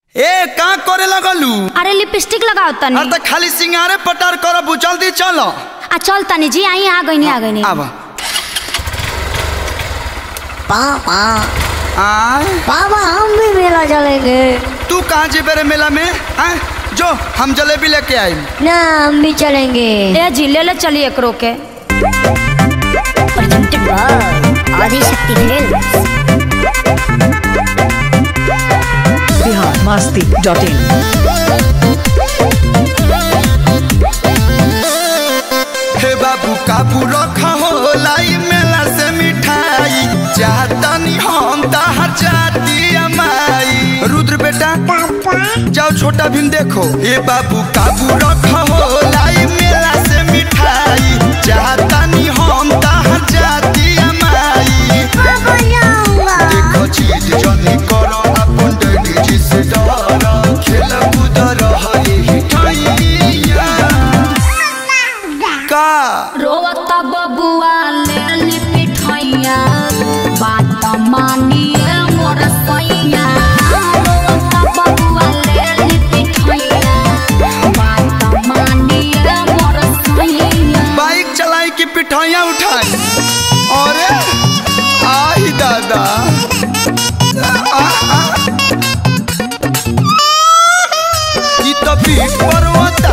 ए का करे लगलू अरे लिपस्टिक लगाओ तनी अरे त खाली सिंगारे पटार करब जल्दी चलो आ चल तनी जी आई आ गई आ गई आब पापा आय पापा हम भी मेला चलेंगे तू कहाँ जेबे रे मेला में हैं जो हम जलेबी लेके आई ना हम भी चलेंगे ए जी ले ले चलिए एकरो के Adishakti films Bihar Masti dot in हे बाबू काबू रखा हो लाई मेला से मिठाई चाहतनी हम ताहर जाती अमाई रुद्र बेटा जाओ छोटा भीम देखो हे बाबू काबू रखा हो लाई मेला से मिठाई चाहतनी हम ताहर जाती अमाई देखो चीज जनी करो अपन डैडी जी से डरो खेल कूद रही ठैया का रोवता बबुआ ले ली पिठैया बात मानिए मोर सैया रोवता बबुआ ले ली पिठैया बात मानिए मोर सैया बाइक चलाई की पिठाइयाँ उठाई अरे आई दादा आ, आ। ई तो पीठ पर होता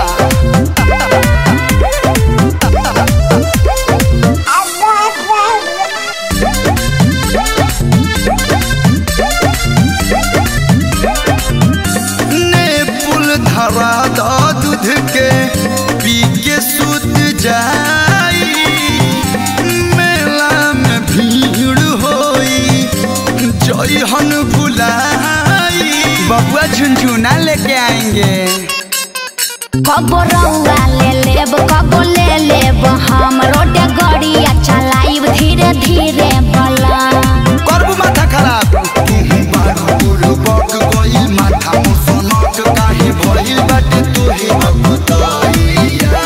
ने पुल धरा द दूध के पी के सुत जाई मेला में भीड़ होई जइहन भुलाई बबुआ झुनझुना लेके आएंगे कबो रउआ ले लेब कबो ले लेब हम रोड गड़िया चलाइब धीरे धीरे बला करबू माथा खराब तुहु बारू बुरु बक गइल माथा मुसनक काहे भइल बाटे तोहे अबतइया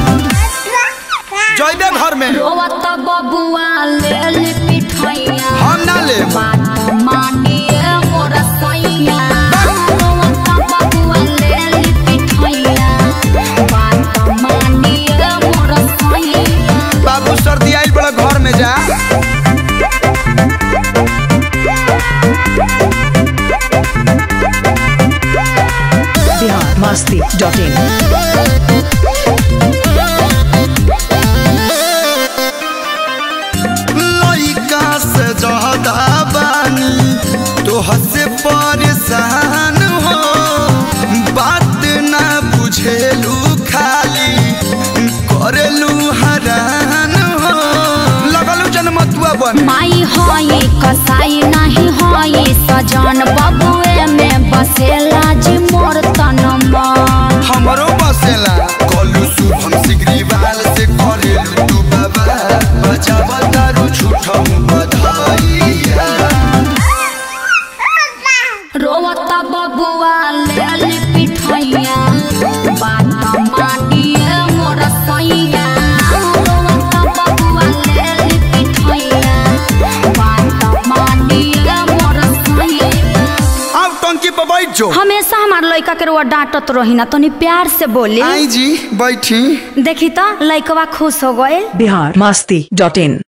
जइबे घर में रोवत बबुआ ले ली पिठैया हम ना लेब बात मानिए मोर सैया रोवत बबुआ ले ली पिठैया बात मानिए मोर सैया बाबू सर्दी आइल बड़ा घर में जा बिहार मस्ती डॉट इन लइका से ज्यादा बानी तो हसे परेशान हो बात ना बुझेलू खाली करेलू हरान हो लगलू जनमतुआ बन माई होई कसाई नहीं होई सजन बबुए में बसेला जी मोर तनमा हमरो बसेला कलू शुभम सिगरीवाल से करेलू तू बाबा बचावा दारू झूठा बधाइया रोवता बबुआ ले ली पिठैया बात मानिए मोर सैया रोवता बबुआ ले ली पिठैया बात मानिए मोर सैया अब टंकी पर बैठ जो हमेशा हमार लइका के रुआ डांटत रही ना तनी प्यार से बोली आई जी बैठी देखी तो लइकवा खुश हो गए बिहार मस्ती डॉट इन